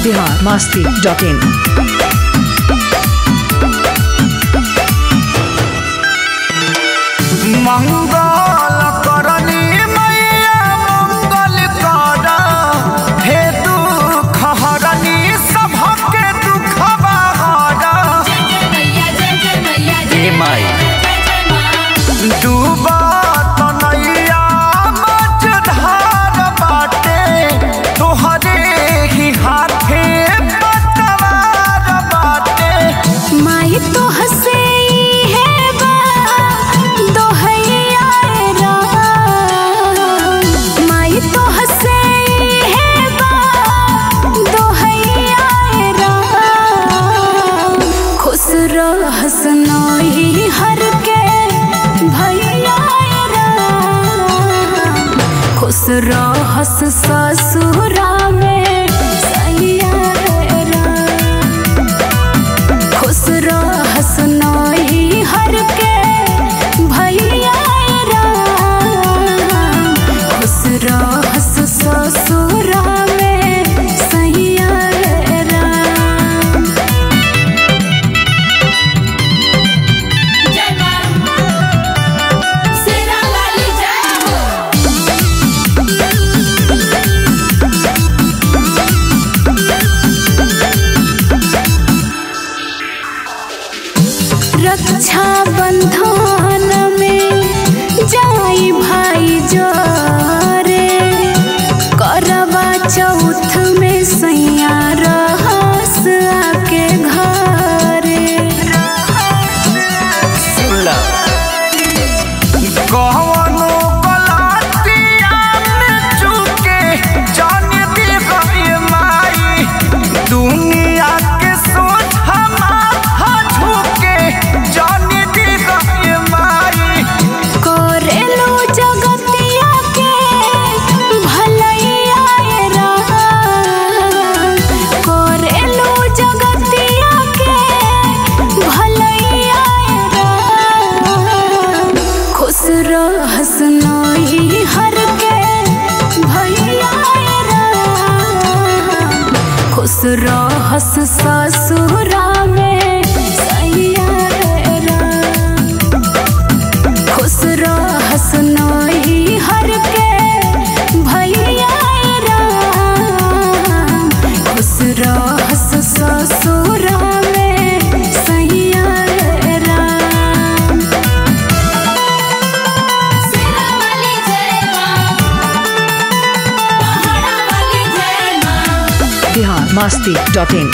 बिहार मास्ती dot in मंगल करनी मैया मंगल कर हे दुख हरनी सभके दुखवा हर हे माई डूबा तनैया मझधार बाटे तोहरे ही हाथे पतवार बाटे माई तो हसे है बा दोहैया राम माई तो हसे है बा दोहैया राम खुश रहस नही हर के भैया राम खुश रहस ससुरा में सैया राम खुश रहस नही हर के भैया राम खुश रहस ससुरा में सैया राम रक्षा बंधन में जाई भाई जोरे करवा चौथ में सैया रहस आके घरे कवनो गलतिया में चूके जान दी गई माई दुनिया के सोच हमारा झुके जान दी गई माई करेलू जगतिया के भलैया राम करेलू जगतिया के भलैया राम खुश रहस नही हर के भैया राम खुश रहस ससुरा में सैया राम खुश रहस नही हर के भैया राम खुश रहस ससुरा में सैया राम बिहार मास्ती डॉट इन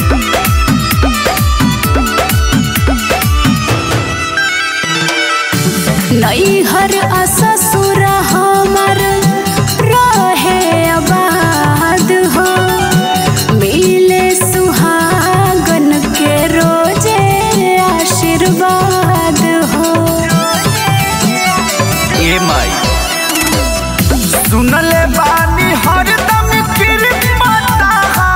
नैहर आ ससुर हमर रहे आबाद हो मिले सुहागन के रोजे आशीर्वाद हो ए माई सुनले बानी हरदम कृपता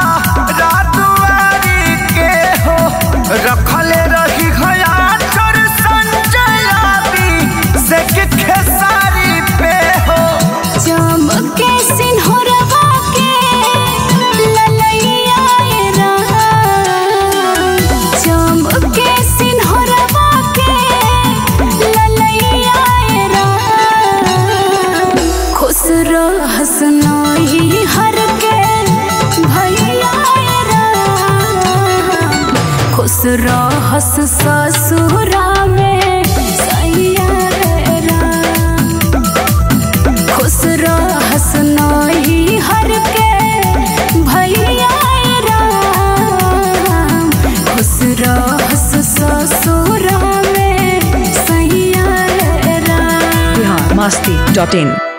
रातवारी के हो रखले रही घया चर संजयाबी से के खेसारी पे हो चमके सिंहरवा के ललैया राम चमके सिंहरवा के ललैया राम खुश रहस नही हर के भैया राम खुश रहस ससुरा में सैया राम खुश रहस नही हर के भैया राम खुश रहस ससुरा में सैया राम बिहार मास्ती डॉट इन